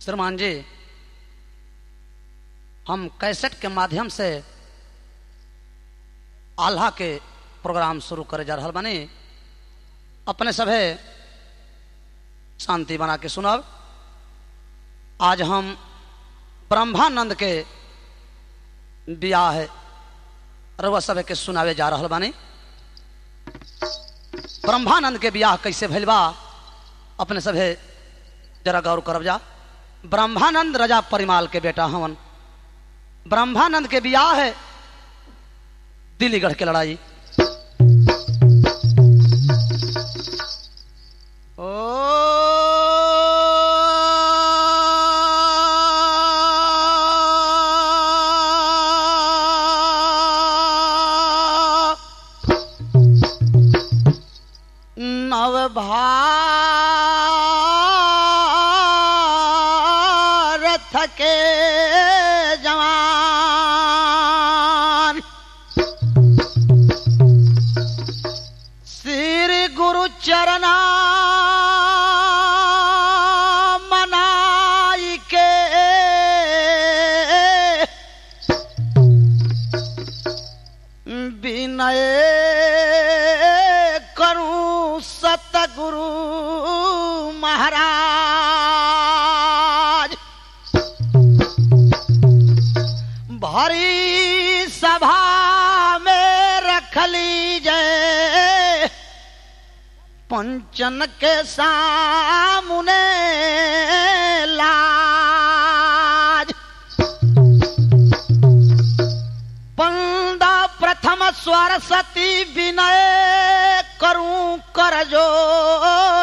श्रीमान जी हम कैसेट के माध्यम से आल्हा के प्रोग्राम शुरू करे जा रहा बानी अपने सभे शांति बना के सुनब आज हम ब्रह्मानंद के ब्याह रउआ सभे के सुनावे जा रहा बानी ब्रह्मानंद के ब्याह कैसे भइल बा अपने सभे जरा गौर करब जा ब्रह्मानंद रजा परिमाल के बेटा हवन ब्रह्मानंद के ब्याह है दिल्लीगढ़ के लड़ाई ओ नवभारत के जवान श्री गुरु चरना मनाई के विनय करूं सतगुरु महाराज भरी सभा में रख लीजिए पंचन के सामने लाज पंदा प्रथम सरस्वती विनय करूं कर जोर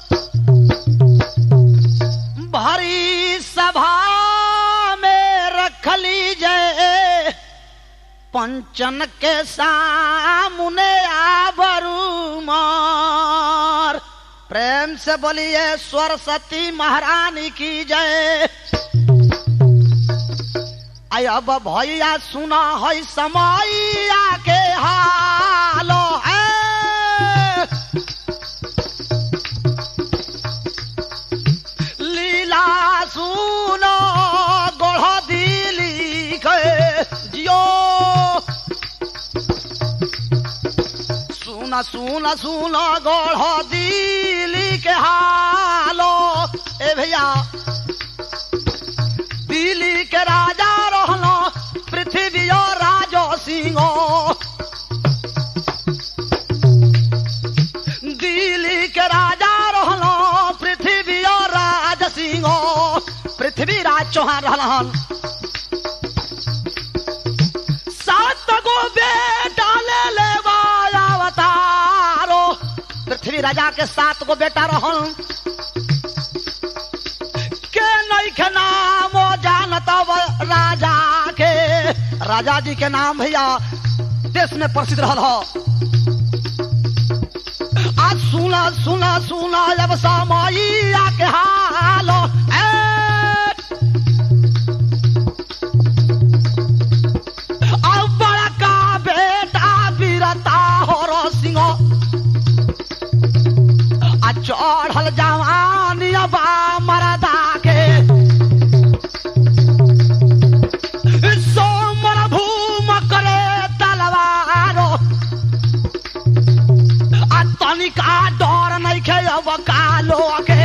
भारी सभा में रख लीजिए पंचन के सामने आबरू मार प्रेम से बोलिए सरस्वती महारानी की जय आई अब भैया सुना है समैया के हालो है लीला सुनो गोढ़ दिली के जियो सुना सुना सुना गोढ़ दिली के हालो ए भैया दिल्ली के राजा रहलो पृथ्वी और राजो सिंहो दिल्ली के राजा रहलो पृथ्वी और राज सिंहो पृथ्वी राज चौहान रहलन सात गो बेटा ले ले अवतारो पृथ्वी राजा के सात गो बेटा रहन के नैखे नाम जानत राजा के राजा जी के नाम भैया देश में प्रसिद्ध रहल हो आज सुना सुना सुना जब समैया के हाल अब बड़का बेटा बीरता हो सिंह आ चढ़ल जवानी बा मरदा के सोमर भूम करे तलवारो आ तनिका डर नहीं खे अब कालो के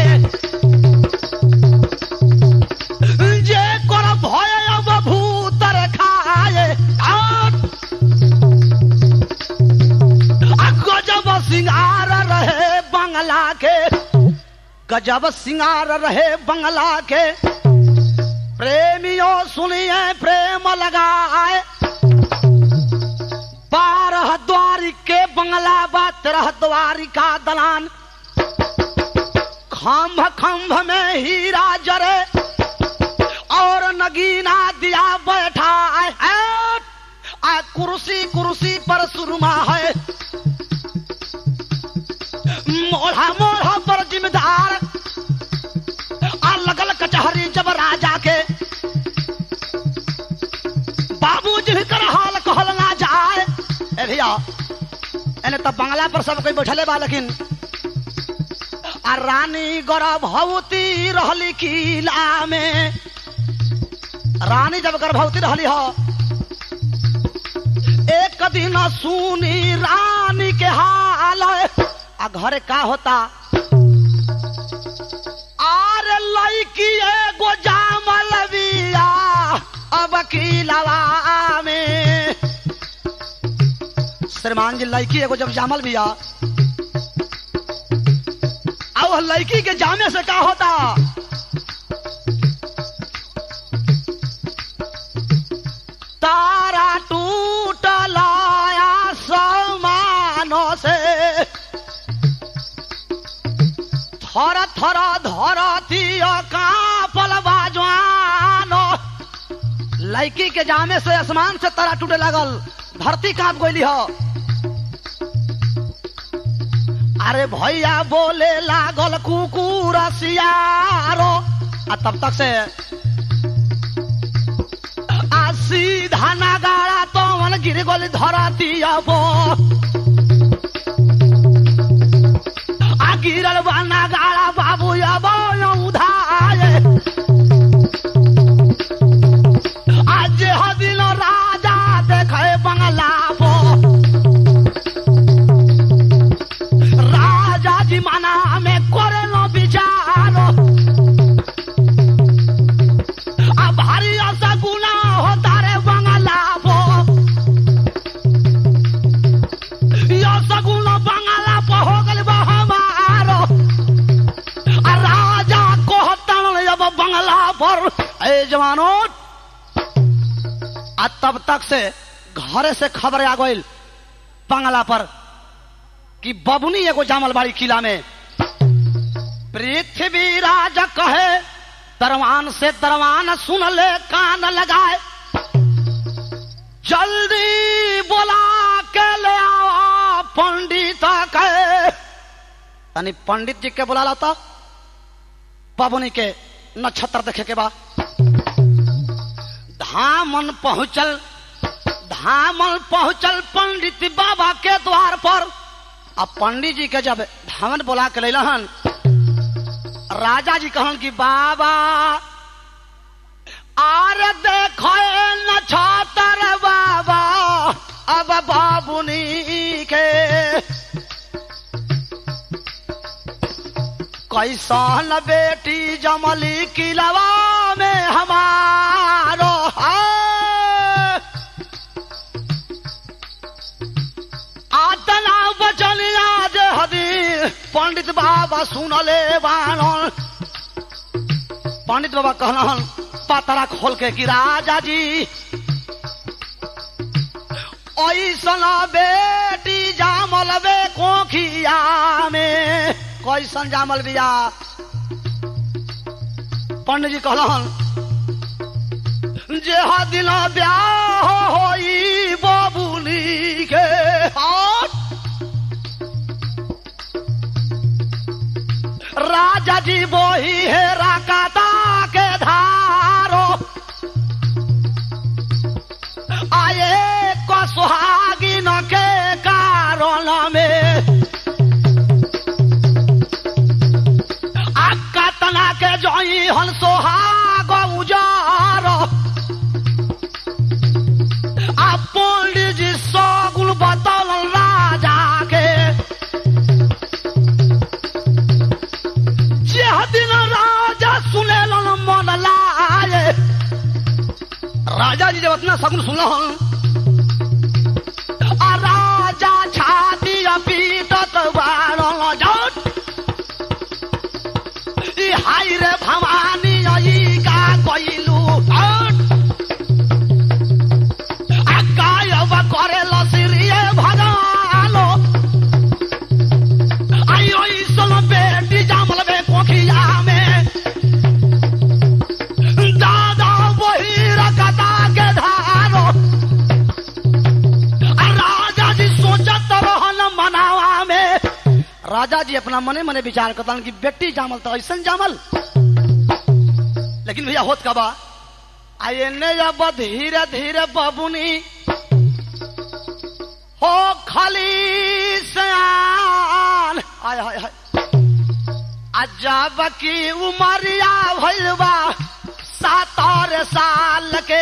जे कर भय अब भूतर खाए आ आ गजब सिंगार रहे बंगला के गजब सिंगार रहे बंगला के प्रेमियों सुनिए प्रेम लगाए बारह द्वारी के बंगला बा तेरह द्वारी का दलान खम्भ खम्भ में हीरा जरे और नगीना दिया बैठा है आ कुर्सी कुर्सी पर सुरमा है मोढ़ा मोढ़ा पर जिम्मेदार आ लगल कचहरी जब राजा के बाबूजी भी कर हाल कहल ना जाए ए भैया एने तब बंगला पर सब कोई बैठले बा लेकिन आ रानी गर्भवती रहली किला में रानी जब गर्भवती रहली हो एक दिन सुनी रानी के हाल आ घरे का होता आर लड़की एगो जामल बिया अब किलवा में श्रीमान जी लड़की एगो जब जामल बिया अब लड़की के जामे से का होता तारा टूटल समानों से थर थर धरती कापल बाजवानो लड़की के जामे से आसमान से तारा टूटे लगल धरती कांप गई हो अरे भैया बोले लागल कुकुर सियारो आ तब तक से आ सीधा नगाड़ा तो मन गिर गल धरती अब आ गिरल बा नगाड़ा बाबू अब उधाए आज हदिन राजा देखे बंगला पो राजा जी मना में करे लो विचारो आ भारी ऐसा गुना होता रे बंगला पो यो सगुन बंगला पो हो गल बा हमारो आ राजा को हटन अब बंगला पर ए जवानों आ तब तक से घरे से खबर आ गई बंगला पर कि बबुनी एगो जामल बाड़ी किला में पृथ्वी राज कहे दरवान से दरवान सुन ले कान लगाए जल्दी बोला के ले आओ पंडित कहे तनी पंडित जी के बुला लाता बबुनी के नक्षत्र देखे के बाद धामन पहुंचल धामन पहुंचल पंडित बाबा के द्वार पर अब पंडित जी के जब धामन बोला के लहन राजा जी कहन कि बाबा आर देखो नक्षत्र बाबा अब बाबुनी के कैसन बेटी जमली किलवा में हमारो है। आतना बचन आज हदी पंडित बाबा सुनले बानन पंडित बाबा कहलन पातरा खोल के कि राजा जी ऐसन बेटी जामल बे कोखिया में कैसन जामल बिया पंडित जी कहलन जे दिल ब्याह होई बबुली के हाथ राजा जी बोही है राकाता के धारो आए को सुहागिन के कारण में अक्का तना के जोई हन सोहाग उजार आ पंडित जी सगुल बतल राजा के जेह दिन राजा सुनेलन मन लाए राजा जी जब अपना सगुन सुनल आ राजा छाती पीटत बारल जट ई हाय रे भवानी ई का कइलू हट आ गायब करे लसिरिए भगालो आई ओई सल बेटी जामल बे कोखिया में दादा वही रकता के धारो आ राजा जी सोचत रहन मनावा में राजा जी अपना मने मने विचार करता कि बेटी जामल तो ऐसा जामल लेकिन भैया होत का बा आ एने जब धीरे धीरे बबुनी हो खाली सयान आय हाय हाय अजब की उमरिया भइल बा सातर साल के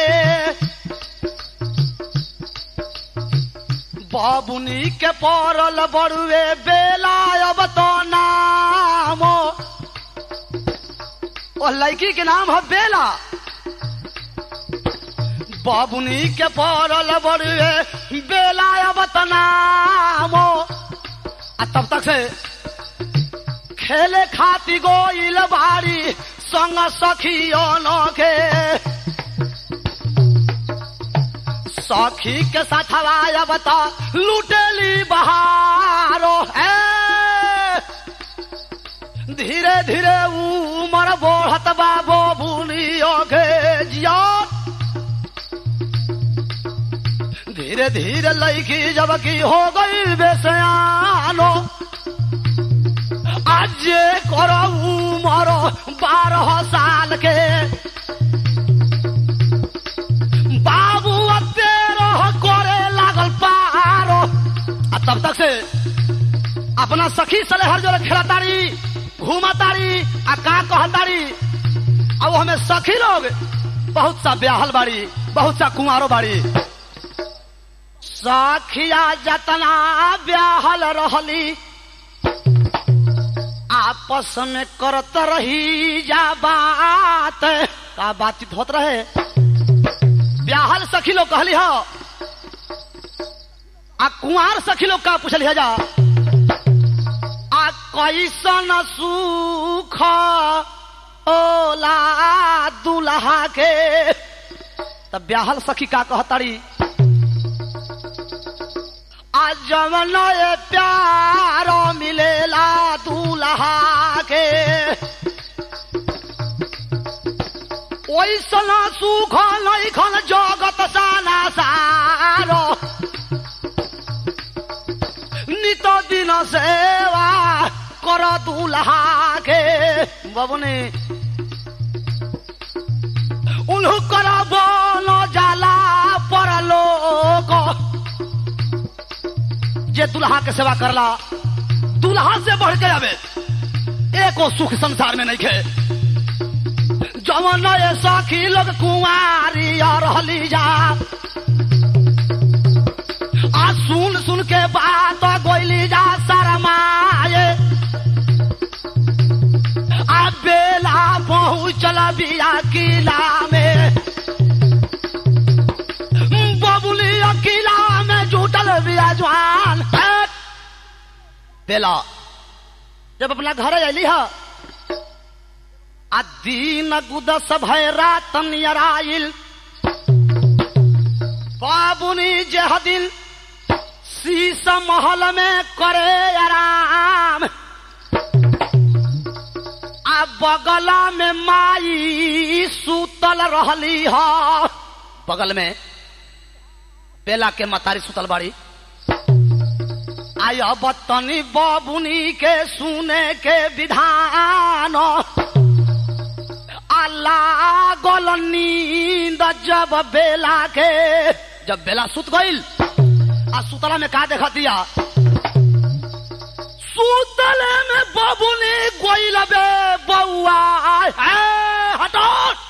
बाबुनी के पड़ल बड़ुए बेला अब तो नाम ओ लड़की के नाम है बेला बाबुनी के पड़ल बड़ुए बेला अब तो नाम आ तब तक से खेले खाती गोइल बाड़ी संग सखियों के सखी के साथ हवाया बता लुटेली बहारो है धीरे धीरे उमर बढ़त बाबो बुनियो के जिया धीरे धीरे लड़की जब की हो गई बेसयानो आज करो उमर बारह साल के बाबू तेरह करे लागल पारो आ तब तक से अपना सखी सलेहर जो खेलताड़ी घूमताड़ी आ का कहताड़ी अब वो हमें सखी लोग बहुत सा ब्याहल बाड़ी बहुत सा कुंवारो बाड़ी सखिया जतना ब्याहल रहली आपस में करत रही जा बात का बातचीत होत रहे ब्याहल सखी लोग कहली हो आ कुंवार सखी लोग का पूछली है जा आ कैसन सुख ओला दुल्हा के तब ब्याहल सखी का कहताड़ी आ जवन ये प्यार मिलेला दूल्हा के ओइसन सुख नैखन जगत साना सारो नित दिन सेवा कर दूल्हा के बबुनी उन्हु कर बन जाला परलोक जे दुल्हा के सेवा करला दुल्हा से बढ़ के आवे एको सुख संसार में नहीं खे जवन ये सखी लोग कुंवारी और रहली जा आ सुन सुन के बात गोइली जा शरमाए आ बेला पहुँचल बिया किला में बबुली किला में जुटल बिया जवान बेला जब अपना घर अली है आ दीन गुदस भय रात नियराइल बाबुनी जह दिन शीश महल में करे आराम आ बगला में माई सुतल रहली ह बगल में बेला के मतारी सुतल बाड़ी आय बतनी बाबुनी के सुने के विधान अल्लाह गोल नींद जब बेला के जब बेला सुत गईल आ सुतला में का देखा दिया सुतले में बाबुनी गोइल बे बउआ है हटो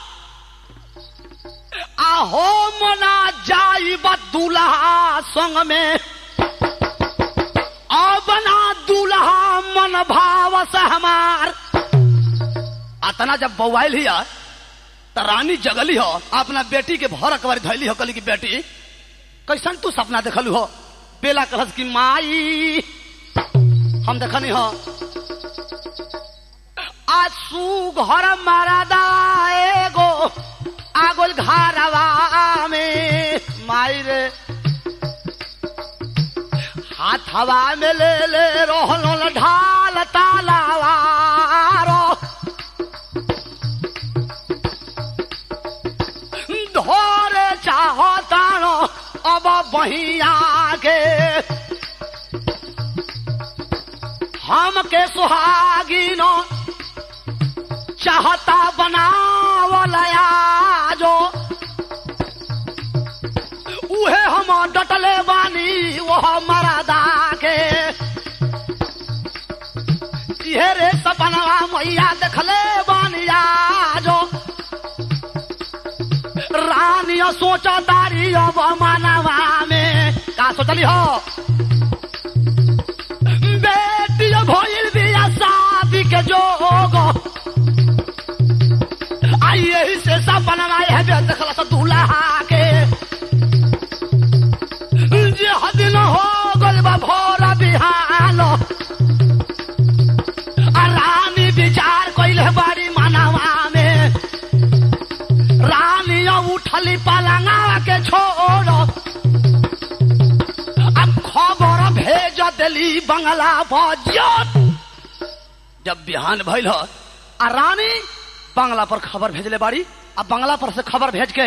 आहो मना जाई दूल्हा संग में बना दूल्हा मन भाव से हमार अतना जब बउआल हिया त रानी जगली हो अपना बेटी के भर अकबर धैली हो कली की बेटी कैसन तू सपना देखलू हो बेला कहस की माई हम देखनी हो आसू घर मारादा एगो आगोल घरवा में माई रे हाथ हवा में ले ले रोहन ढाल तालावारो धोरे चाहो तानो अब बहिया के हम के सुहागिनो चाहता बनावलया जो उहे हम डटले बानी वह मरदा के इहे रे सपनवा रानिया सोचा दारी अब मानवा में का सोचली हो बेटी भइल बिया शादी के जोग आई यही से सब बनवाए है बे देखला से दूल्हा के जे हदिन हो गल बा भोरा बिहान आ रानी विचार कइले बाड़ी मानवा में रानी उठली पलंगा के छोड़ अब खबर भेज दिली बंगला बजट जब बिहान भइल ह, आ रानी बंगला पर खबर भेजले बाड़ी आ बंगला पर से खबर भेज के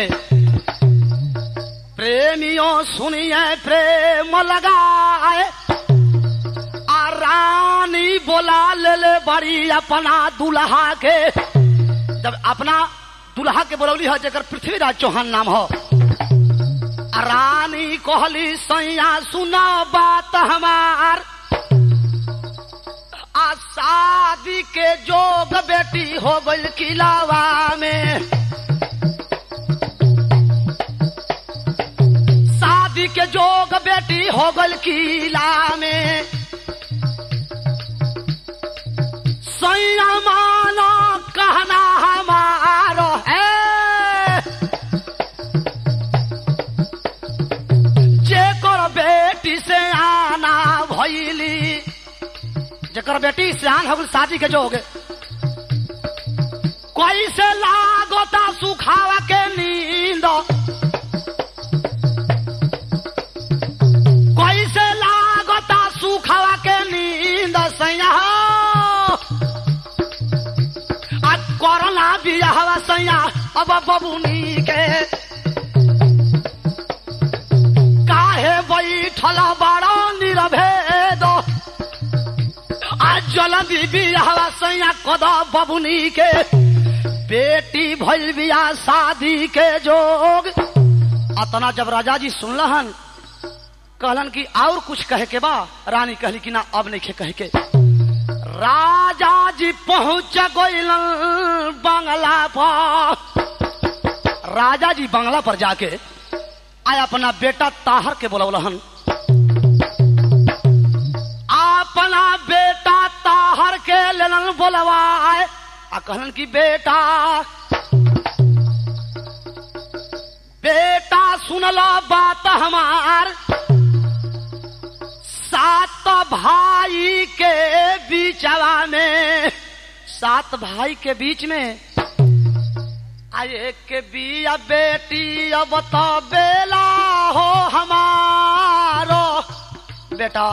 प्रेमियों सुनिए प्रेम लगाए आ रानी बोला ले ले बड़ी अपना दुल्हा के जब अपना दुल्हा के बोलौली है जकर पृथ्वीराज चौहान नाम हो आ रानी कहली सैया सुना बात हमार आ शादी के जोग बेटी हो गई किलावा में शादी के जोग बेटी हो गई किला में सैया मानो कहना हमारो है जेकर बेटी से आना भैली जेकर बेटी से आन हो शादी के जोग कैसे लागोता सुखावा के नींद कैसे लागोता सुखावा के नींद सैया हो। आज कोरोना बियाहवा सैया अब बबुनी के काहे बैठल बड़ा निरभेद आज जल्दी बियाहवा सैया कद बबुनी के बेटी भइल बिया शादी के जोग अतना जब राजा जी सुनलहन कहलन कि और कुछ कहे के बा रानी कहली कि ना अब नहीं कहे के राजा जी पहुंच गइल बंगला पर राजा जी बंगला पर जाके आय अपना बेटा ताहर के बोलौलहन अपना बेटा ताहर के लेलन बोलवाए आ कहलन कि बेटा बेटा सुनला बात हमार सात भाई के बीचवा में सात भाई के बीच में आए के बिया बेटी अब तो बेला हो हमारो बेटा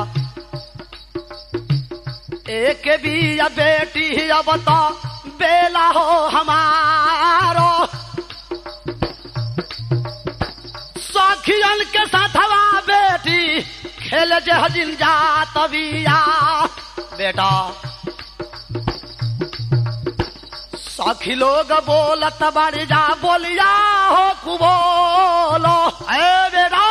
एक बिया बेटी अब तो बेला हो हमारो सखियन के साथवा बेटी खेल जे हजिन जा तबिया बेटा सखी लोग बोलत बड़ी जा बोलिया हो कुबोलो ए बेटा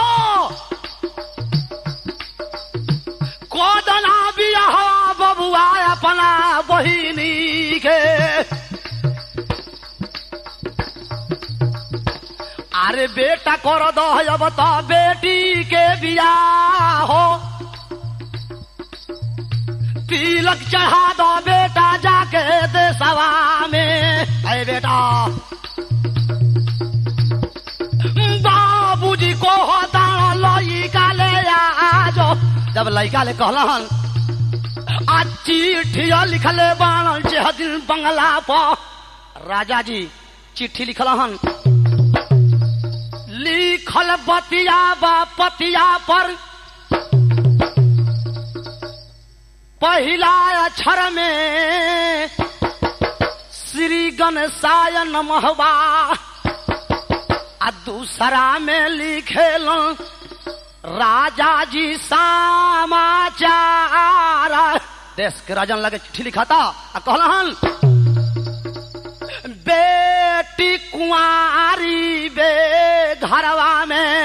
कोदना बिया बबुआ अपना बहिनी के अरे बेटा कर दो अब तो बेटी के बिया हो तिलक चढ़ा दो बेटा जाके देसवा में अरे बेटा बाबूजी को होता लइका ले आजो जब लइका ले कहलन आज चिट्ठिया लिखले बाण जे दिन बंगला पर राजा जी चिट्ठी लिखल हन लिखल बतिया बा पतिया पर पहिला अक्षर में श्री गणेशाय नमहवा आ दूसरा में लिखेल राजा जी समाचार देश के राजन लगे चिट्ठी लिखाता आ कहलन बेटी कुंवारी बे घरवा में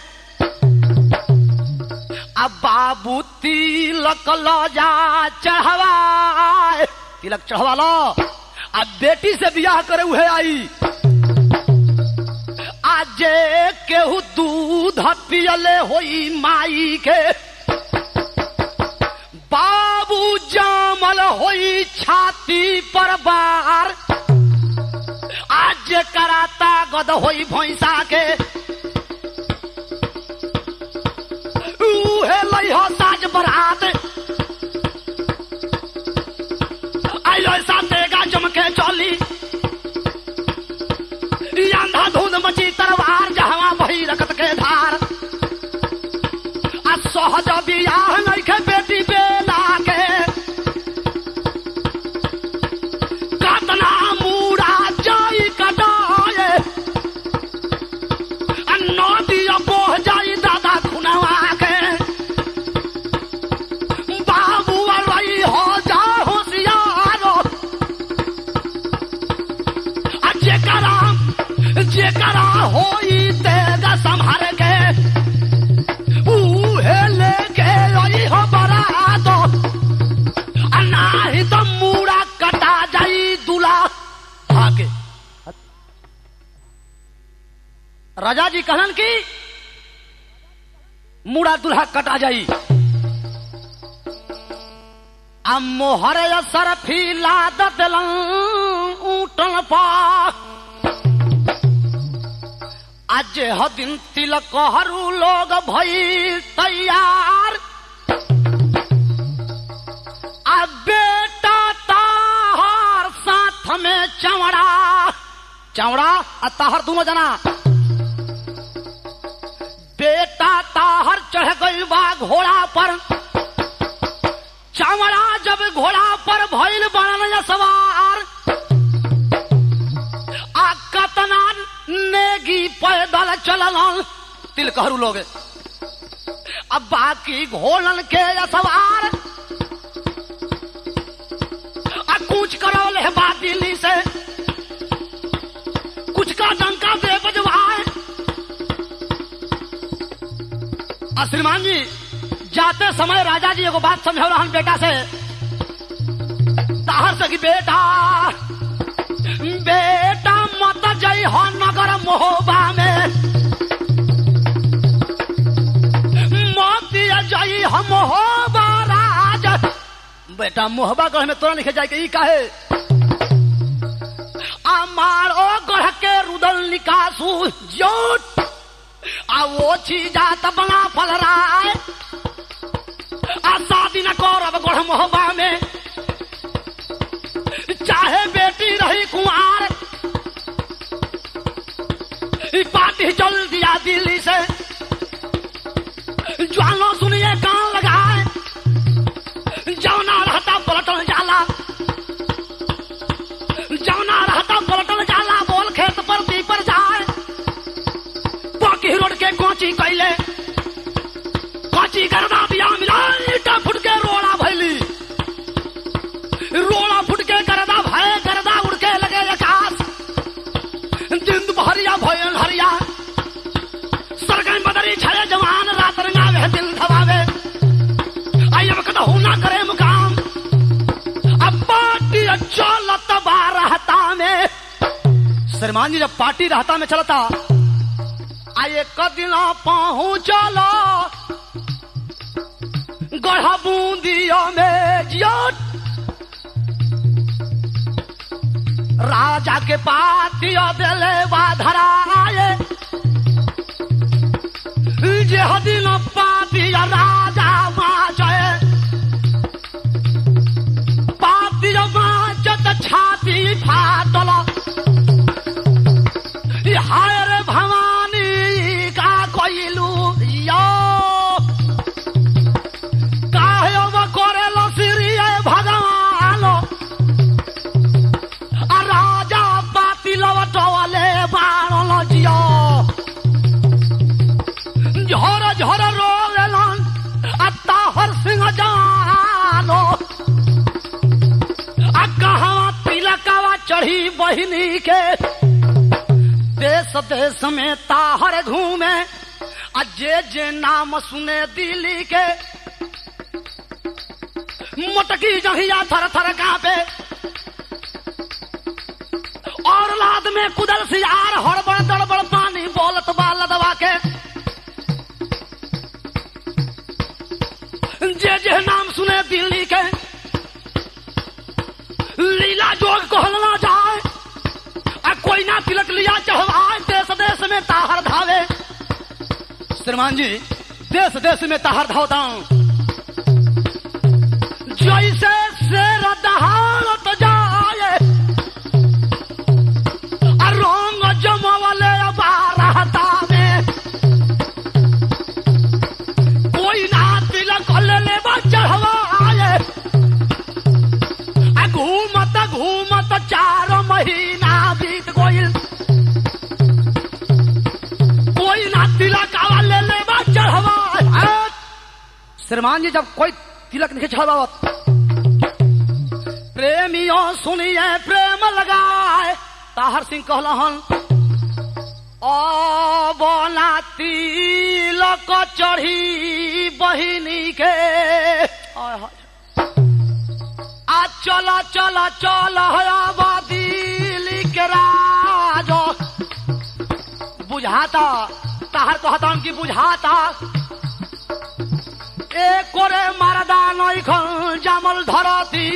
अब बाबू तिलक लो जा चढ़वा तिलक चढ़वा लो अब बेटी से बियाह करे हुए आई आ आज केहू दूध पियले होई माई के बाबू जामल होई छाती पर बार आज कराता गद होई भैंसा के उहे लई हो साज बरात आई ऐसा देगा चमके चली ई आंधा धुंध मची तरवार जहवा बही रखत के धार आ सहज बियाह नइखे बेटी बेला के कतना मूड़ा जाई कटाए आ नदी बोह जाई दादा खुनवा के बाबू रही हो जा होशियारो आ जेकरा जेकरा होई तेगा संभाल के उहे लेके आई हो बरात आ नाही तो मूड़ा कटा जाई दूल्हा आके राजा जी कहलन की मूड़ा दूल्हा कटा जाई आ मोहर असर फीला ददलन ऊटन पा आज ह दिन तिलक हरू लोग भई तैयार आ बेटा ताहर साथ में चवड़ा चवड़ा आ ताहर दोनों जना बेटा ताहर चढ़ गई बा घोड़ा पर चावड़ा जब घोड़ा पर भइल बनल सवार आ कतना नेगी पैदल चलल तिल कहरू लोग अब बाकी घोड़न के सवार आ कुछ करल है बात दिल्ली से कुछ का डंका दे बजवाए आ श्रीमान जी जाते समय राजा जी एगो बात समझौ रहन बेटा से ताहर से कि बेटा बेटा मत जई हो नगर मोहबा में मत जई हो मोहबा राज बेटा मोहबा गढ़ में तोरा लिखे जाए के ई काहे मारो गढ़ के रुदल निकासू जोट आ वो जात बना फल रहा है आ शादी न करब गढ़ मोहबा में चाहे बेटी रही कुमार ई पार्टी चल दिया दिल्ली से ज्वानो सुनिए कान लगाए जौना रहता पलटन जाला जौना रहता पलटन जाला बोल खेत पर दी पर जाए बाकी रोड के कोची कैले कोची करदा दिया मिला ईटा फुट के रोड़ा भैली रोड़ा फुट के करदा भय करदा उड़ के लगे आकाश दिन भरिया भयन हरिया सरगन बदरी छाए जवान रात रंगावे दिल धवावे आई अब कदहू ना करे मुकाम अब पार्टी चलत बा रहता में श्रीमान जी जब पार्टी रहता में चलता आ एक दिन पहुँचलो गढ़ा बूंदिया में जियो राजा के पातिया दिले बाधराए जे दिन पातिया राजा माचे पातिया माचत छाती फाटल हाय रे भवानी का कोइलू यो काहे अब करेलो श्री भगवान आ राजा पाती लवटवले बाणल जियो झर झर रोलन आ ताहर सिंह जानो आ कहाँ तिलकवा चढ़ी बहिनी के देश देश में ताहर घूमे आ जे जे नाम सुने दिल्ली के मोटकी जहिया थर थर कांपे और लाद में कुदल सियार हड़बड़ दड़बड़ पानी बोल कोई ना तिलक लिया चढ़वाए देश देश में ताहर धावे श्रीमान जी देश देश में ताहर धावता जैसे शेर दहाड़त जाए आ रंग जमवले बारहता में कोई ना तिलक ले चढ़वाए आ घूमत घूमत चार महीना बीत गइल कोई ना तिलक ले ले चढ़वाए श्रीमान जी जब कोई तिलक नहीं चढ़ावत प्रेमियों सुनिए प्रेम लगाए ताहर सिंह कहलहन ओ बोला तिलक चढ़ी बहिनी के आय हाय। आ चला चला चल दिल्ली के राज बुझाता ताहर कहता कि बुझाता एक করে মারাদা নইখন জামল ধরতি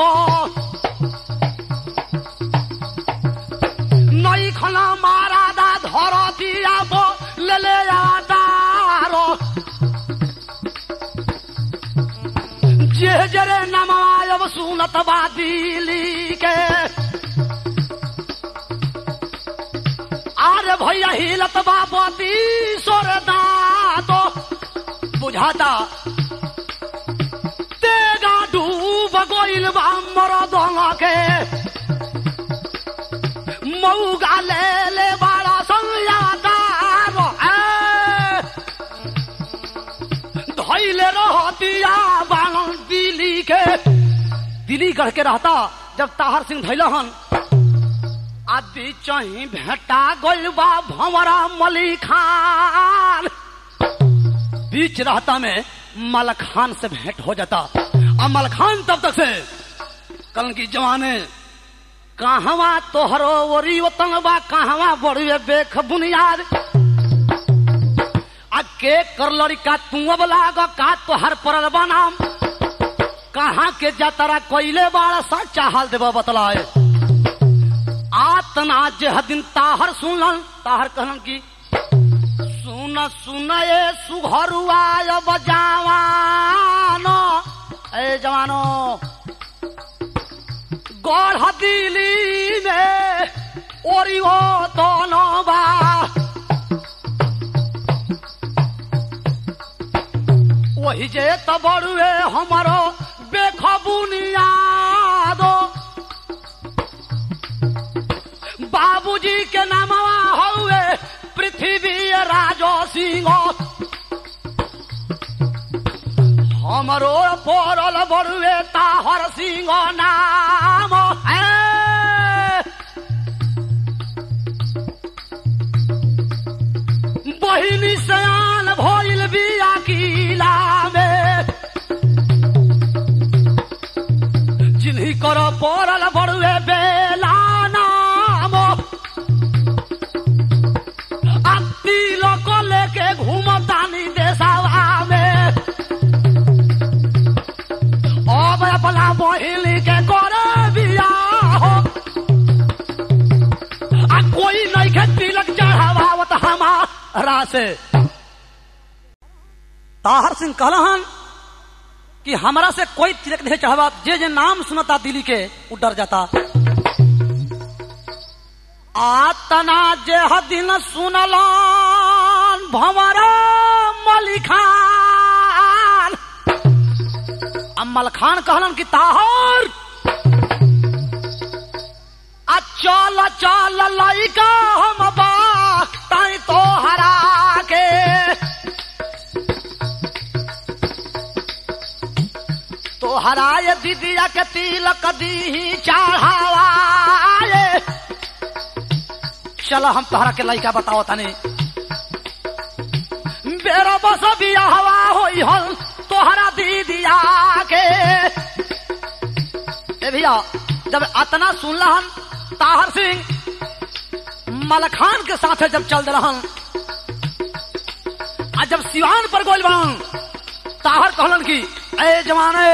নইখন মারাদা ধরতি আব লেলে আদার যে জরে নামায়ব সুনত বাদিলি के আরে भैया हिलत बाबती सोर दातो बुझाता तेगा डूब गइल बा मरदंग के मौगा ले ले बाड़ा संयादार धैले रहतिया बांगल दिल्ली के दिल्ली गढ़ के रहता जब ताहर सिंह धैलहन आदि चही भेटा गइल बा भंवरा मली खान बीच रहता में मलखान से भेंट हो जाता और मलखान तब तक से कल की जवाने कहवा तोहरो ओरी वतन बा कहवा बड़ुए बेख बुनियाद आ के कर लड़का तू अब लाग का तोहर परल बनाम कहाँ के जतरा कोइले बाड़ा सच्चा हाल देवा बतलाए आतना जे दिन ताहर सुनलन ताहर कहलन की सुन सुन ए सुघरुआ अब जवानो ए जवानो गढ़ दिली में ओरी हो दोनो बा वही जे त बड़ुए हमारो बेखबुनियादो बाबूजी के नामवा हउए पृथ्वी राजो सिंह हमरो पड़ल बड़ुए ताहर सिंह नाम है बहिनी सयान भइल बिया किला में जिन्ही कर पड़ल बड़ुए बेला नाम अति लोग लेके घूमतानी देशवा में अब अपना बहिनी के करे बियाह आ कोई नहीं के तिलक चढ़ावत हमारा से ताहर सिंह कहलहन कि हमरा से कोई तिलक नहीं चढ़ावा जे जे नाम सुनता दिल्ली के वो डर जाता आतना जे दिन सुनलन भंवरा मलिखान अम्मल खान कहलन कि ताहर आ चल चल लइका हम बा ताई तो हरा के तो हराए दीदिया के तिलक दी चढ़ावाए चलो हम तोहरा के लइका बताओ तनी बेरा बस बियाहवा होई हल तोहरा दीदिया के ए भैया जब अतना सुनलहन ताहर सिंह मलखान के साथ जब चल रहन आ जब सिवान पर गोल बन ताहर कहलन की ए जवाने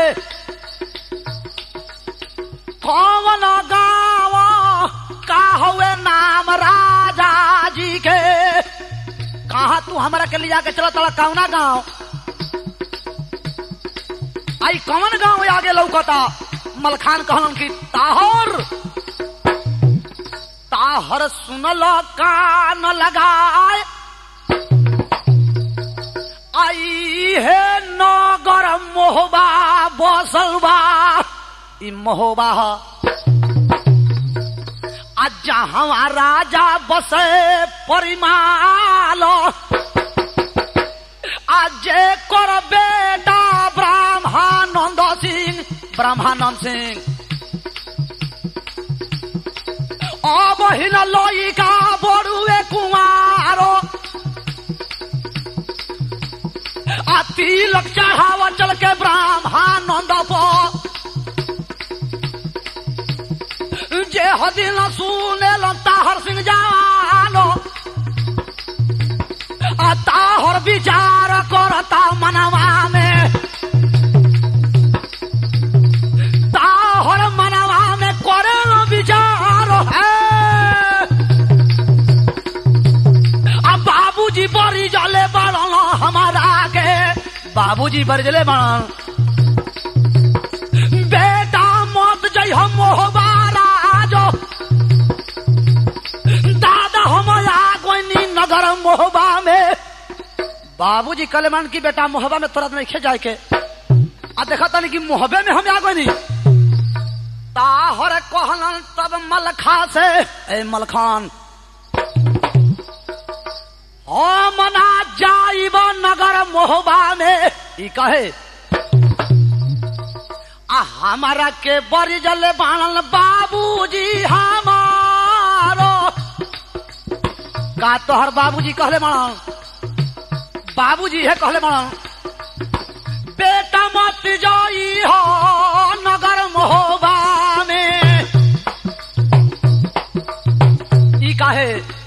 कौन गाँव का हुए नाम राम राजा जी के कहा तू हमरा के लिया के चला तला कौना गांव आई कौन गांव आगे लौकता मलखान कहलन की ताहर ताहर सुनल कान लगाए आई हे नगर मोहबा बसल बा ई मोहबा ह आ जहाँ राजा बसे परिमाल आज कर बेटा ब्रह्मानंद सिंह ब्रह्मानंद सिंह অবহীন লইকা বড়ুয়ে কুমারো आ तिलक चढ़ावा चल के ब्रह्मानंद जे हदिन सुने ताहर सिंह जानो आ ताहर विचार करता मनवा में ताहर मनवा में करे विचार है आ बाबूजी बड़ी जले बड़न हमारा के बाबूजी बड़ी जले बड़न बेटा मत जई हम मोहबारा जो दादा हम आगोनी नगर मोहबा में बाबूजी कलेमान की बेटा मोहबा में तुरंत नहीं खे जाए के आ देखा तनी कि मोहबे में हम आगोनी ताहर कहलन तब मलखा से ए मलखान हम ना जाइब नगर मोहबा में ई कहे आ हमारा के बड़ी जले बाणल बाबूजी हमारो का तोहर बाबूजी कहले बाणल बाबूजी है कहले बाणल बेटा मत जाई हो नगर मोहबा में ई काहे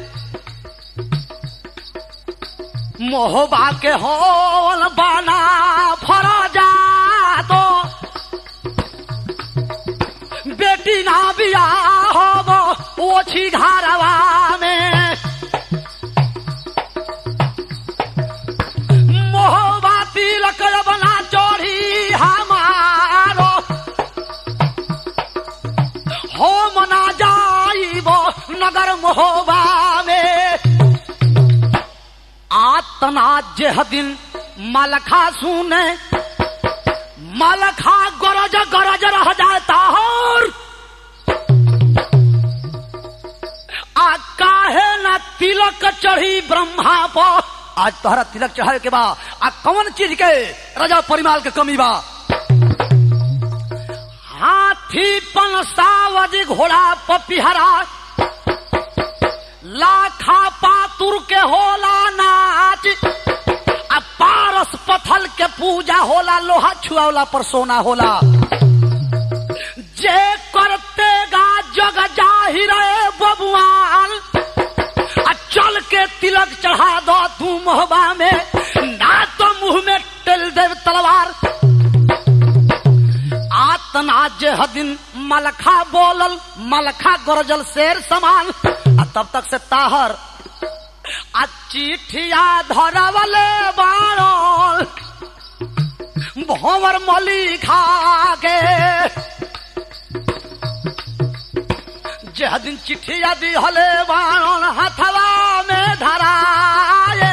मोहबा के होल बना फर जा तो बेटी ना बिया होब ओछी घरवा में मोहबा तिलक बना चोरी हमारो होम ना जाइब नगर मोहबा में आतना जेह दिन मलखा सुने मलखा गरज गरज रह जाता और आ काहे न तिलक चढ़ी ब्रह्मा पर आज तोहरा तिलक चढ़े के बा आ कौन चीज के राजा परिमाल के कमी बा हाथी पन सावज घोड़ा पपिहरा लाखा पातुर के होला नाच आ पारस पथल के पूजा होला लोहा छुआवला पर सोना होला जे करते गा जग जाहिर बबुआन आ चल के तिलक चढ़ा दो तू मोहबा में ना तो मुंह में टेल देव तलवार आतना जे हदिन मलखा बोलल मलखा गरजल शेर समान आ तब तक से ताहर आ चिठिया धरवले बाणल भंवर मली खा के जे दिन चिठिया दिहले बाणल हथवा में धराए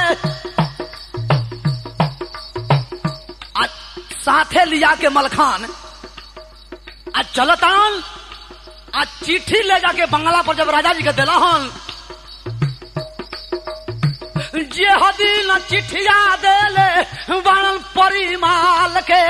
आ साथे लिया के मलखान आ चलतान आ चिट्ठी ले जाके बंगला पर जब राजा जी के दिला हन जे हदीन चिठिया देले बनल परिमाल के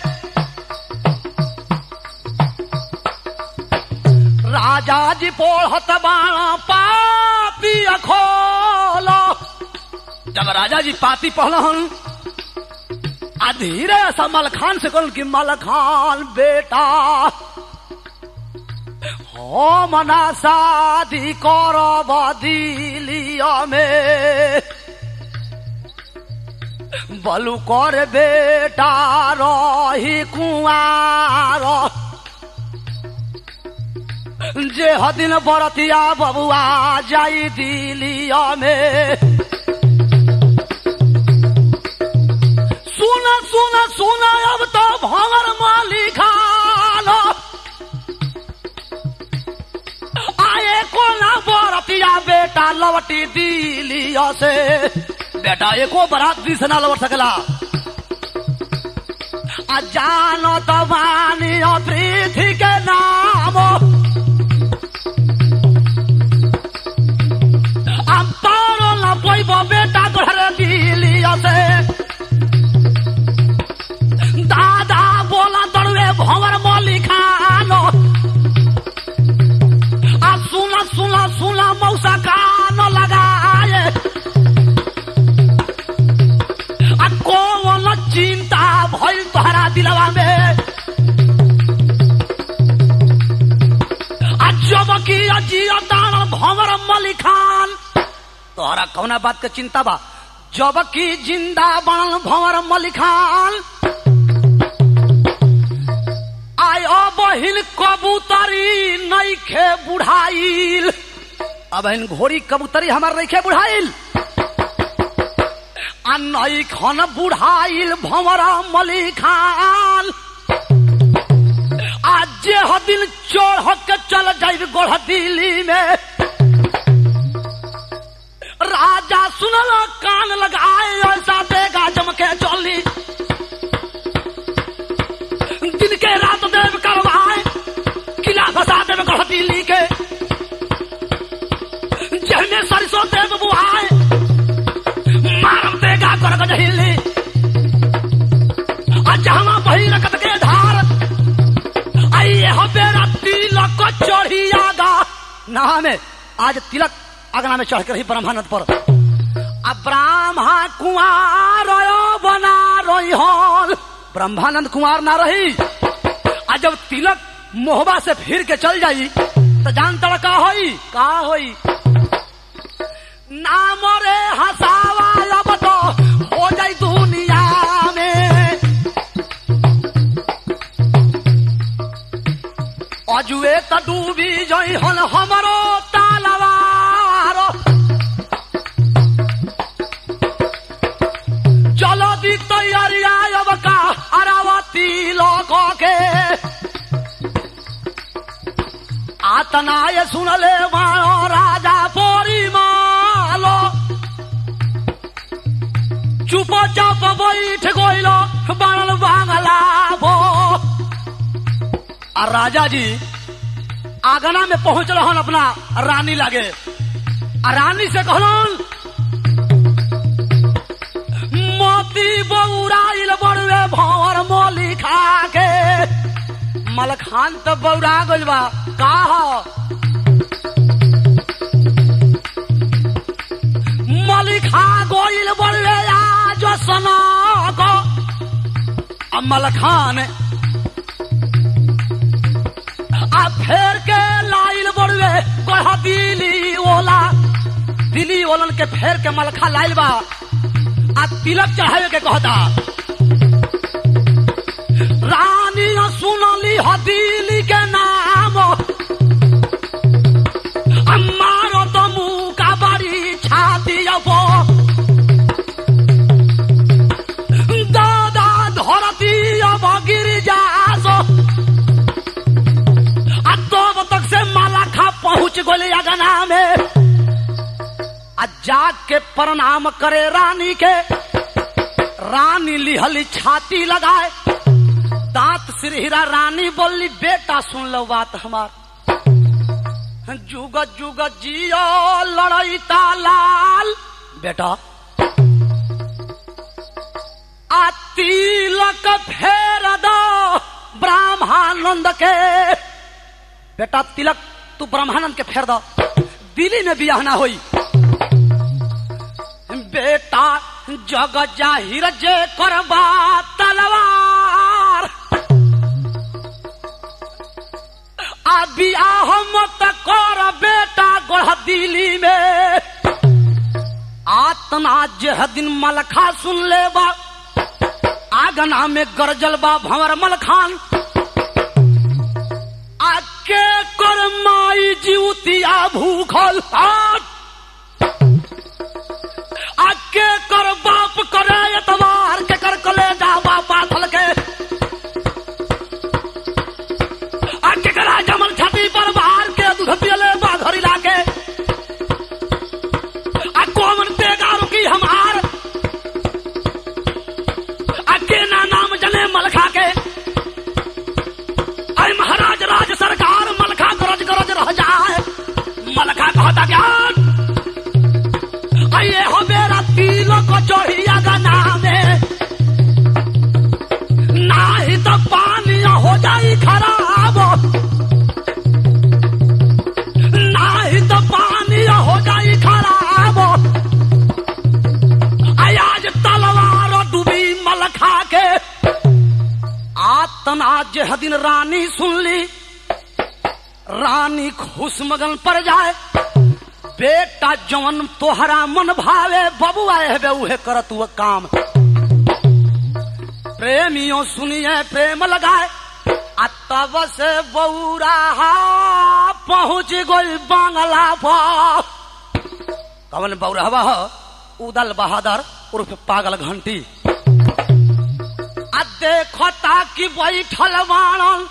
राजा जी पोढ़त बाणा पापी खोलो जब राजा जी पाती पढ़लन आ धीरे सा मलखान से कहल कि मलखान बेटा हो मना शादी करब दिलिया में बलू कर बेटा रही कुआर जे हदिन बरतिया बबुआ जाई दिलिया में सुन सुन सुन अब तो भंवर मालिकान आए को ना बरतिया बेटा लवटी दिलिया से बेटा एको बरात दी से ना लौट सकला आ जानो तो वानी पृथ्वी के नाम हम तारो न पोइब बेटा घर दिलिया से दादा बोला दड़वे भंवर मौली खानो आ सुना सुना सुना मौसा कान लगाए आ कौन चिंता भइल तोहरा दिलवा में आ जब की अजिया दान भंवर मौली खान तोहरा कौना बात के चिंता बा जब की जिंदा बनल भंवर मौली खान आयो बहिन कबूतरी नईखे बुढ़ाइल अब बहिन घोड़ी कबूतरी हमार नईखे बुढ़ाइल आ नई खन बुढ़ाइल भंवरा मली खान आज जे हदिन चढ़ के चल जाइब गोढ़ दिल्ली में राजा सुनल कान लगाए ऐसा देगा जमके चली दिन के रात देव करवाए किला फसा देव गढ़ दिल्ली के जहने सरसों देव बुआए मारम देगा कर गजहिली जहाँ बही रखत के धार आइए हो बेरा तिलक को चढ़ी आगा ना में आज तिलक अगना में चढ़ कर ही ब्रह्मानंद पर अब ब्राह्मा कुमार बना रोई हॉल ब्रह्मानंद कुमार ना रही आ जब तिलक मोहबा से फिर के चल जाई तो जान तड़ का होई का होई नाम रे हसावा अब तो हो जाई दुनिया में अजुए त डूबी जई हन हमरो तालवार चलो दी तैयारी अब का अरावती लोग के आतनाय सुनले मानो राजा पोरी मालो चुप चाप बैठ गइलो बनल बांगला भो आ राजा जी आगना में पहुंच रहन अपना रानी लागे आ रानी से कहलन मोती बौराइल बड़ुए भंवर मोली खा के मलखान तो बौरा गइल बा का ह मलिखा गोइल बड़ुए आज सना को अब मलखान आ फेर के लाइल बड़ुए गढ़ दिली ओला दिली ओलन के फेर के मलखा लाइल बा आ तिलक चढ़ावे के कहता रानी सुनली हदीली के नाम हमारो तो मुंह का बड़ी छाती अब दादा धरती अब गिर जासो आ तब तक से माला खा पहुंच गोले अगना में आ जाग के प्रणाम करे रानी के रानी लिहली छाती लगाए दांत सिरहिरा रानी बोली बेटा सुन लो बात हमार जुग जुग जियो लड़ई लाल बेटा आ तिलक फेर दो ब्रह्मानंद के बेटा तिलक तू ब्रह्मानंद के फेर दो दिल्ली में बियाह ना होई बेटा जग जाहिर जे करबा तलवार आ बियाह मत कर बेटा गोढ़ दिल्ली में आतना जे दिन मलखा सुन ले बा आगना में गरजल बा भंवर मलखान आके कर माई जीवतिया भूखल हाथ आ के कर बाप करे एतवार के कर कलेजा बापा थल के आ के करा जमल छाती पर बाहर के दूध पियले बाधरी लाके आ कोमन तेगा रुकी हमार आ के ना नाम जने मलखा के आई महाराज राज सरकार मलखा गरज गरज रह जाए मलखा कहता क्या ये हो मेरा तिलक चढ़िया गना में नाही तो पानी हो जाई खराब नाही तो पानी हो जाई खराब आई आज तलवार डूबी मलखा के आतना जे दिन रानी सुन ली रानी खुश मगन पड़ जाए बेटा जवन तोहरा मन भावे बबुआ हेबे उहे करत हुआ काम प्रेमियों सुनिए प्रेम लगाए आ तब से बौरा पहुंच गई बांगला पर कवन बौरहवा ह उदल बहादुर उर्फ पागल घंटी आ देखता कि बैठल बाणन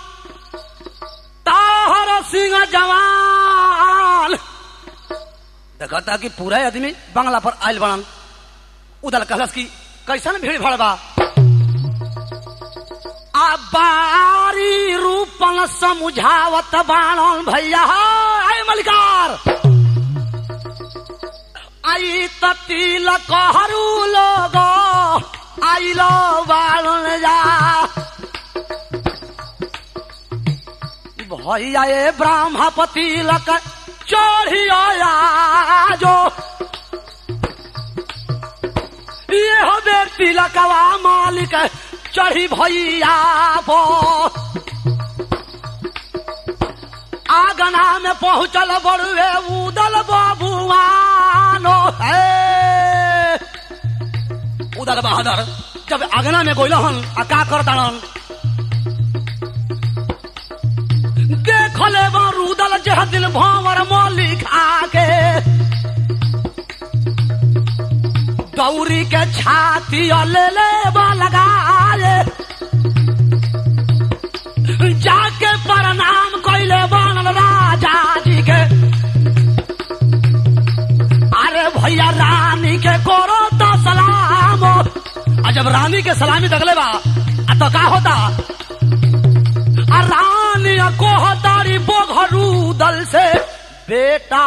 ताहर सिंह जवान देखता कि पूरा आदमी बंगला पर आयल बनन उदल कहलस कि कैसन भीड़ भड़ बा आ बारी रूपन समझावत बाणन भैया आय मलिकार आई ततील कहरु लोग आइलो बाणन जा भैया ए ब्राह्मपति लक चढ़िया जो ये हो बेटी लकवा मालिक चढ़ी भैया बो आगना में पहुंचल बड़ुए उदल बबुआनो है उदल बहादुर जब आगना में गोइल हन आ का करतान देखले रुदल जह दिल भंवर मलिक आके गौरी के छाती ले ले लगाए जाके प्रणाम कैले बनल राजा जी के अरे भैया रानी के करो तो सलाम आ जब रानी के सलामी दगले बा आ तो का होता आ रानी को तारी बोघरू दल से बेटा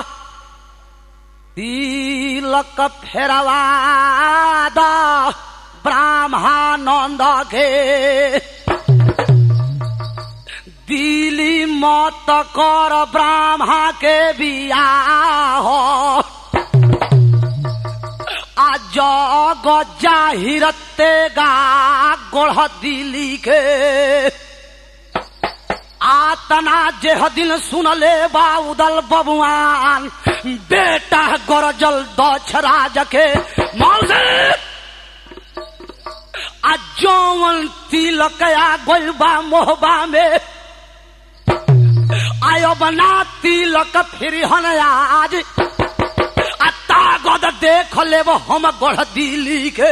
तिलक फेरवा दा ब्राह्मणंद के दिली मत कर ब्राह्मा के बियाह आ जग जाहिरते गा गोढ़ दिली के आतना जेह दिन सुनले बा उदल बबुआन बेटा गरजल दछ राज के मौसे आ जौवन तिलक आ गोल बा मोहबा में आयो बना तिलक फिर हन आज आ तागद देख लेब हम गढ़ दिली के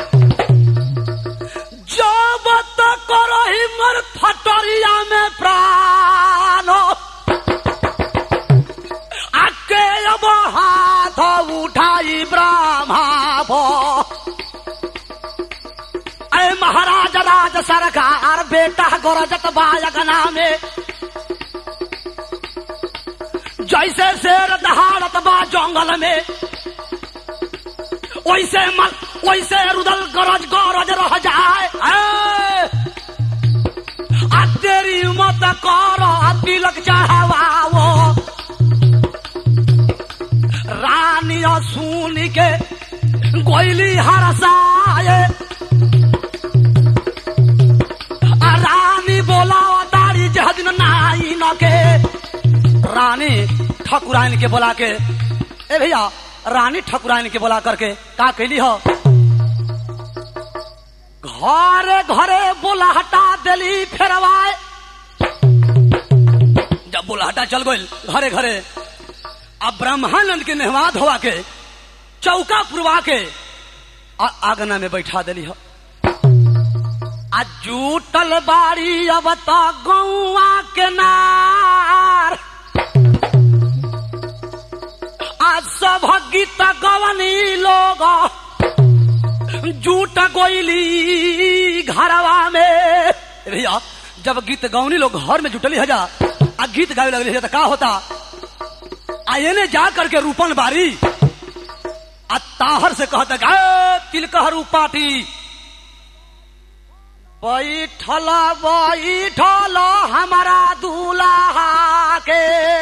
जब तक रही मर फटरिया में प्राण आके अब हाथ उठाई ब्रह्मा अरे महाराज राज सरकार बेटा गरजत बायगना में जैसे शेर दहाड़त बा जंगल में वैसे मल वैसे रुदल गरज गरज रह जाए आ तेरी मत कर तिलक चढ़ावाओ रानी सुन के गोइली हरसाए आ रानी बोला दाढ़ी जहदिन नाई न के रानी ठकुराइन के बोला के ए भैया रानी ठकुराइन के बोला करके का कैली हो घरे घरे बोला हटा दिली फेरवाए जब बुलाहटा चल गई घरे घरे अब ब्रह्मानंद के नेहवा धोवा के चौका पुरवा के आ आगना में बैठा दिली हो आ जूटल बाड़ी अब तो गौआ के नार आज सब गीत गवनी लोग जूट गोइली घरवा में भैया जब गीत गवनी लोग घर में जुटली हजा आ गीत गावे लगली है तो का होता आ एने जा करके रूपन बारी आ ताहर से कहता गा तिलकहरू पाटी बैठल बैठल हमारा दूल्हा के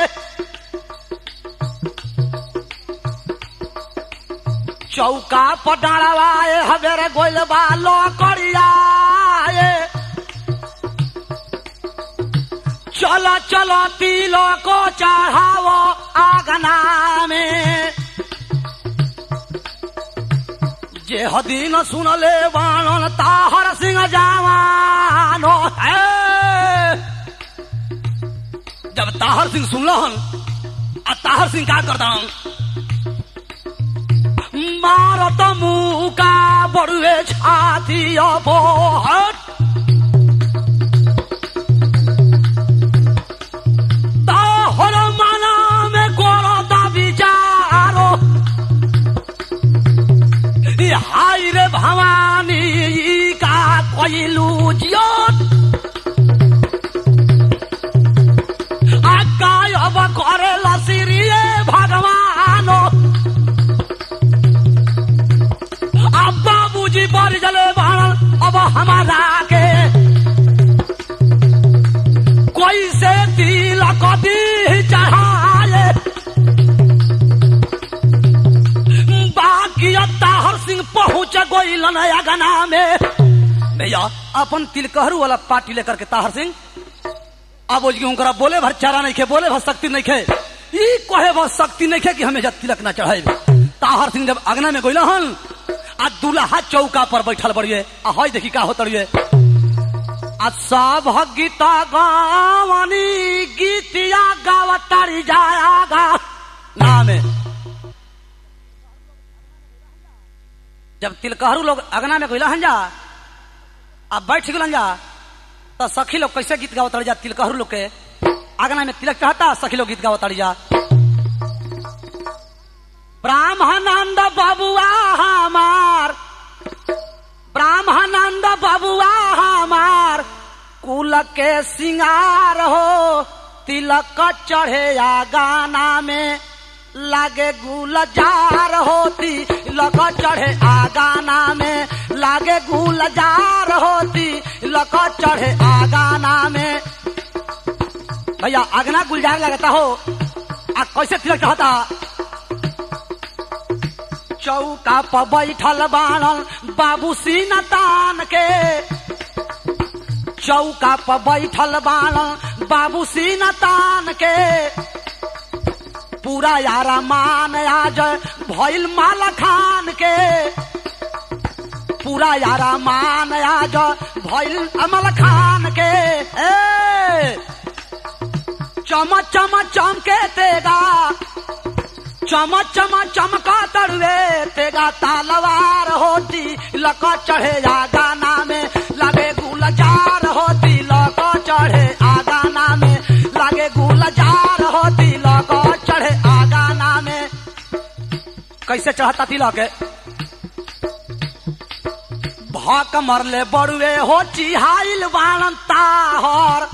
चौका पटाड़वाए हमेरे गोल बालो करियाए चलो चलो तिलो को चढ़ाओ आगना में जे हदीन सुनले बाणन ताहर सिंह जवानो है जब ताहर सिंह सुनलहन आ ताहर सिंह का करता मारत मुका बड़ुए छाती अबोहट ताहर मना में गोरता विचारो ई हाय रे भवानी ई का कोइलू जियोत आकाय अब करे लसिरिए भगवानो अब बाबूजी बढ़ जले बाण अब हमारा के कोई से तिलक दी चढ़ाए बाकी ताहर सिंह पहुंच गोइलन अगना में भैया अपन तिलकहरू वाला पार्टी लेकर के ताहर सिंह अब उनकरा बोले भर चारा नहीं खे बोले भर शक्ति नहीं खे ई कहे भर शक्ति नहीं खे कि हमें जब तिलक ना चढ़ाए ताहर सिंह जब अगना में गोइल हन आ दूल्हा चौका पर बैठल बड़िए आ हई देखी का होत रहिए आ सब गीता गावनी गीतिया गावतारी जायागा नाम है जब तिलकहरू लोग अगना में गइला हन जा अब बैठ गइलन जा तो सखी लोग कैसे गीत गावत जा तिलकहरू लोग के अगना में तिलक चढ़ता सखी लोग गीत गावत जा ब्राह्मणानंद बबुआ हमार ब्राह्मणानंद बबुआ हमार कुल के सिंगार हो तिलक चढ़े या गाना में लागे गुलजार होती लक चढ़े आ गाना में लागे गुलजार होती लक चढ़े आ गाना में भैया आगना गुलजार लगता हो आ कैसे तिलक चढ़ता चौका पर बैठल बाणल बाबू सीना तान के चौका पर बैठल बाणल बाबू सीना तान के पूरा यारा मान आज भइल माला खान के पूरा यारा मान आज भइल अमल खान के ए चम चम चमके तेगा चम चम चमका तड़वे तेगा तालवार होती लक चढ़े आ गाना में लगे गुलजार होती लक चढ़े आ गाना में लगे गुलजार होती लक चढ़े आ गाना में कैसे चढ़ता तिलक भक मरले बड़ुए हो चिहाइल बाणन ताहर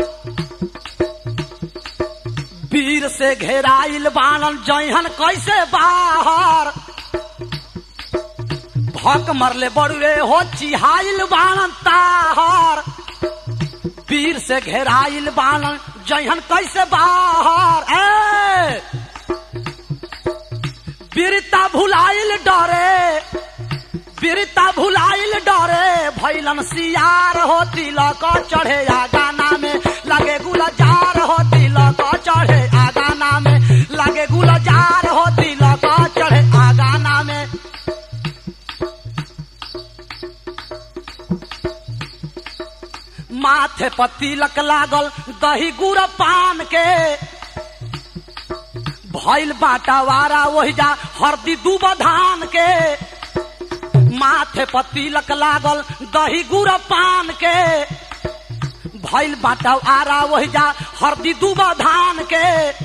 वीर से घेराइल बाणन जहन कैसे बाहर भक मरले बड़ुए हो चिहाइल बाणन ताहर वीर से घेराइल बाणन जहन कैसे बाहर ए वीरता भुलाइल डरे वीरता भुलाइल डरे भैलन सियार होती लक चढ़े आ गाना में लगे गुलजार होती लक चढ़े आ गाना में लगे गुलजार होती लक चढ़े आ गाना में माथे पर तिलक लागल दही गुड़ पान के भइल बाटावारा वही जा हरदी दूब धान के माथे पर तिलक लागल दही गुड़ पान के भइल बाटावारा वही जा हरदी दूब धान के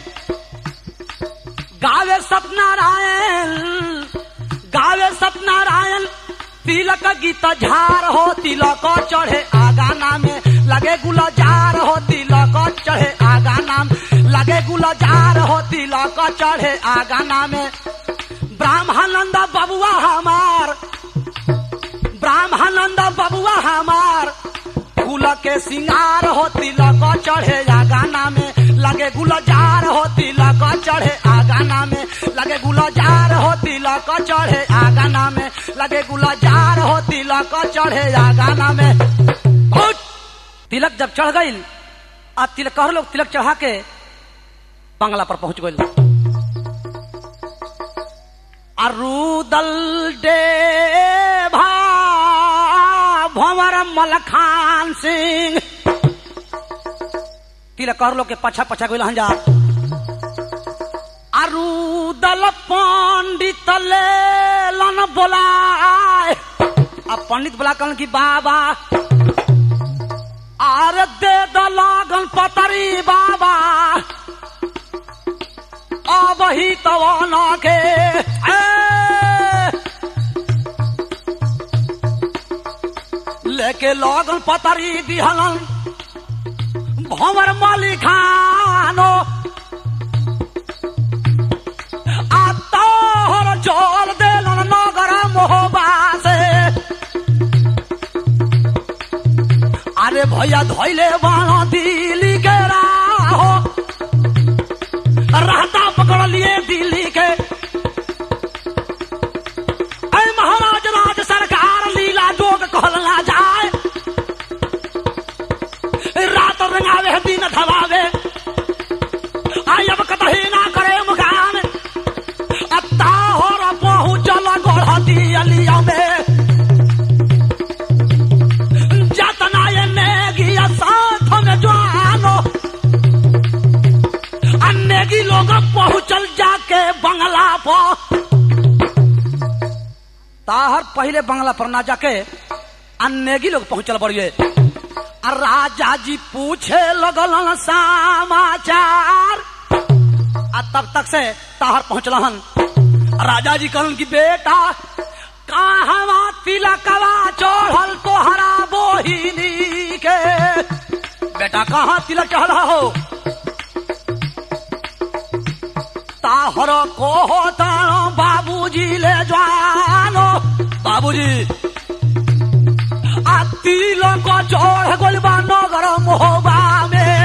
गावे सत्यनारायण गावे सत्यनारायण तिलक गीत झार हो तिलक चढ़े आगा नाम लगे गुलजार हो तिलक चढ़े आगा नाम लगे गुलजार हो तिलक चढ़े आगा नाम ब्राह्मणंद बबुआ हमार ब्राह्मणंद बबुआ हमार फूल के सिंगार हो तिलक चढ़े आगा नाम लगे गुलजार हो तिलक चढ़े आगा नाम लगे गुलजार हो तिलक चढ़े आगा नाम लगे गुलजार हो तिलक चढ़े आगा नाम बहुत तिलक जब चढ़ गई आ तिलक लोग तिलक चढ़ा के बंगला पर पहुंच गई अरुदल डे भा भंवर मलखान सिंह तिलक लोग के पछा पछा गई हंजा अरुदल पंडित ले लन बोलाए अब पंडित बोला कहन की बाबा आर दे दलागन पतरी बाबा अब ही तवाना के ए! लेके लगन पतरी दिहलन भंवर मलिखानो आ तोहर जोर देलन नगर मोहबा से अरे भैया धोइले बाणा दिल्ली के राहो रहता पकड़ लिए दिल्ली के ऐ महाराज राज सरकार लीला जोग कहल ना जाए रात रंगावे दिन धवावे आई अब कतही ना करे मुकाम अत्ता हो पहुँचल गोढ़ दियलिया में जतना ये नेगिया साथ में जानो अन्नेगी लोग पहुंचल जाके बंगला पर ताहर पहले बंगला पर ना जाके अन्नेगी लोग पहुंचल बड़िए आ राजा जी पूछे लगल समाचार आ तब तक से ताहर पहुंचल हन राजा जी कहलन कि बेटा कहवा तिलकवा चढ़ल तोहरा बोहिनी के बेटा कहाँ तिलक चढ़ा हो ताहर को होता बाबूजी ले जानो बाबूजी आ तिलक चढ़ गइल बा नगर मोहबा में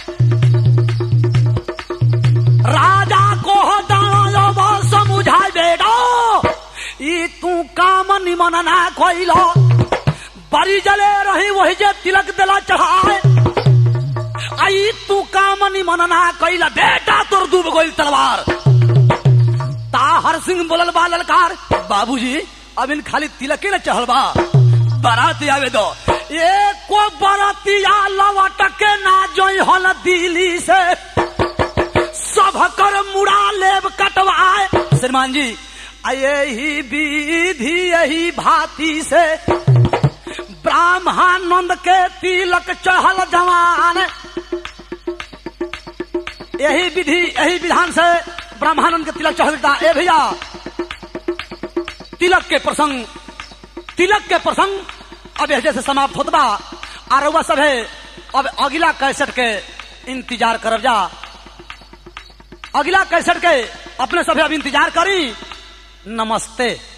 राजा को दानो समझाई बेटा ई तू काम निमन ना कोइलो बड़ी जले रही वही जे तिलक दिला चढ़ाए आई तू काम निमन ना कैला बेटा तोर डूब गइल तलवार ताहर सिंह बोलल बा ललकार बाबूजी अब इन खाली तिलके न चढ़ल बा बारात आवे दो एको बरातिया लवट के ना जोई हल दिल्ली से सब कर मुड़ा लेब कटवाए श्रीमान जी आ यही विधि यही भांति से ब्राह्मणानंद के तिलक चढ़ल जवान यही विधि यही विधान से ब्रह्मानंद के तिलक चढ़ता ए भैया तिलक के प्रसंग तिलक के प्रसंग अब ऐसे से समाप्त होत बा और वह सब है अब अगला कैसेट के इंतजार करब जा अगला कैसेट के अपने सभी अब इंतजार करी नमस्ते